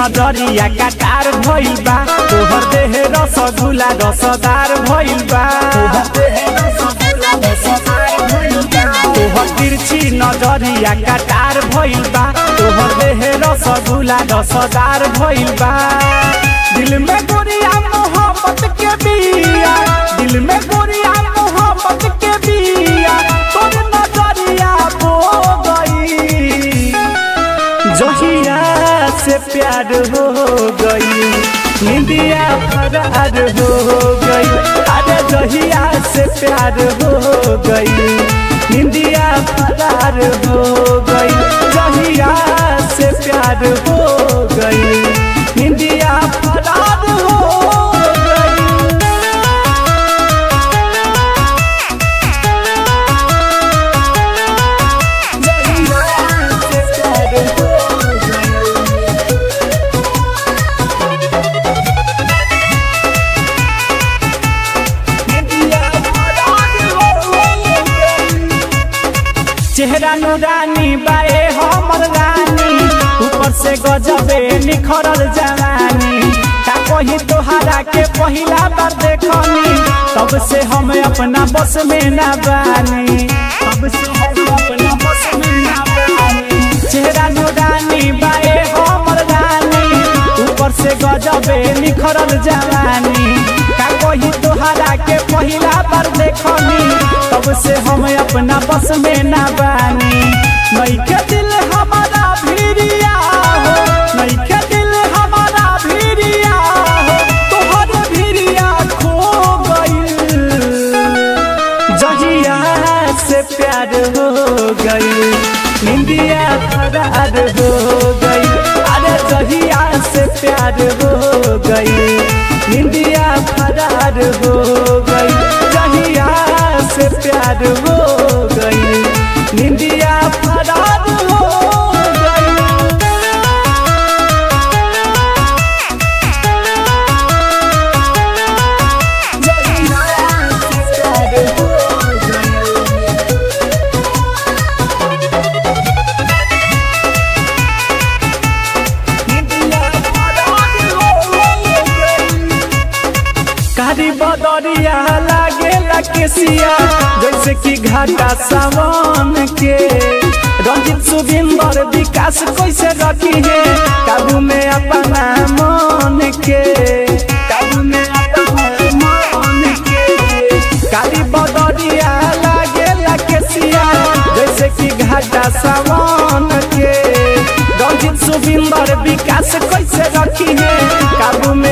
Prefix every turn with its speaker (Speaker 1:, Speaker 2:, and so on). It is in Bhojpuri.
Speaker 1: नजरिया कटार भइल बा तोहर देह रसगुल्ला रसदार भइल बा तोहर तिरछी नजरिया कटार भइल बा तोहर देह रसगुल्ला रसदार भइल बा दिल में गोरिया मोहब्बत के बिया दिल में गोरिया मोहब्बत के बिया तोर नजरिया बो गई जहिया से प्यार हो गई निंदिया फरार हो गई अरे जहिया से प्यार हो गई निंदिया फरार हो गई जहिया से प्यार हो गई निंदिया फरार हो गई चेहरा नुरानी बाए हमर रानी ऊपर से गजबे निखरल जवानी का कही तोहरा के पहिला बार देखनी तब से हम अपना बस में ना बानी तब से हम अपना बस में ना बानी चेहरा नुरानी बाए हमर रानी ऊपर से गजबे निखरल जवानी का कही तोहरा के पहिला बार देखनी तब से हम अपना बस में ना बानी नइखे दिल हमारा भिरिया हो नइखे दिल हमारा भिरिया हो तोहर भिरिया खो गइल जहिया से प्यार हो गई निंदिया फरार हो गई अरे जहिया से प्यार हो गई निंदिया फरार हो गई जहिया से प्यार हो गई निंदिया फरार हो गई कारी बदरिया लागे केसिया जैसे कि घाटा सावन के रंजित सुबिंदर विकास कैसे रखी है काबू में अपना मन के काबू में अपना मन के कारी बदरिया लागे केसिया जैसे कि घाटा सावन के रंजित सुबिंदर विकास कैसे रखी है काबू में